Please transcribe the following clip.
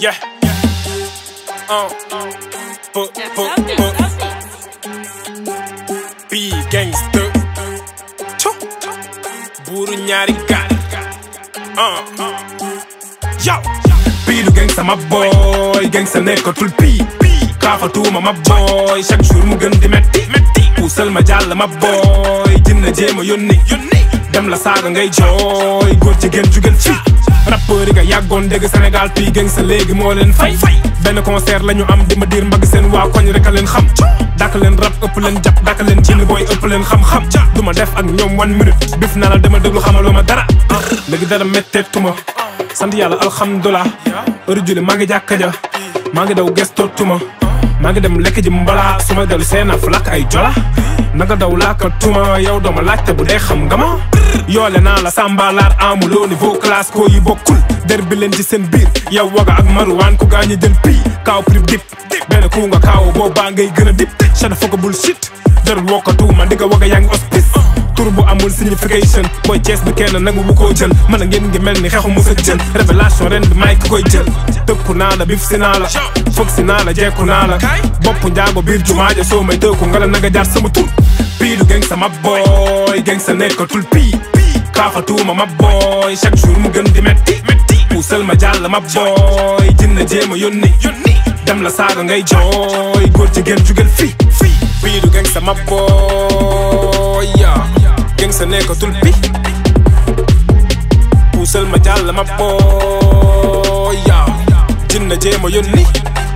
Yeah. Uh. Pu- pu- pu- Bii gangster. Chu. Buuru ñaari gaal. Uh. Yo. Bii du gangster ma boy. Gangster nekkatul pii. Kaafatuma ma boy. Chaque jour mu gën di metti. Puusal ma jàll ma boy. Dina jéema yónni. Dem la saaga ngay jooy. Góor jigéen jugel fii. rappeur yi nga yàggoon dégg Sénégal fii geng sa léegi moo leen fay benn concert la ñu am di ma diir mbagg seen waa koñ rek a leen xam dàkk leen rap ëpp leen jàpp dàkk leen jinn booy ëpp leen xam-xam du ma def ak ñoom one minute bif na la dama déglu xamaloo ma dara léegi dara métteetuma sant yàlla alhamdulilah heure julli maa ngi jàkka ja maa ngi daw gestootuma maa ngi dem lekk ji mbala su ma dellu seen af lakk ay jola nanga daw laaka tuma yow dooma laajte bu dee xam nga ma yoole naa la sambalaar amuloo niveau classe ko yi bokkul der bi leen ci seen biir yow waga ak maruwaan ku gaañi jël pii kaaw prib dip benn ku nga kaaw boobaa ngay gën a dip shada foka bul shit jarul wokkatuuma ndi nga waga yaa ngi hospice tur bu amul signification booy Cees bi kenn nangu bu koo jël mën a ngeen ngi mel ni xexu musa jël révélation ren bi may ki koy jël tëkku naa la bif si naa la foog si naa la jekku naa la bopp njaago biir jumaaja soo may tëkku nga la naga jaar sama tur pii du geng sama boy geng sa nekkatul pii kaafatuma ma boy chaque jour mu gën di metti puusal ma jàll ma boy jinna jéema yónni dem la saaga ngay jooy góor jigéen jugel fii pii du geng sama boy yaa geng sa nekkatul pi puusal ma jàll ma boy yaa jinna jéema yónni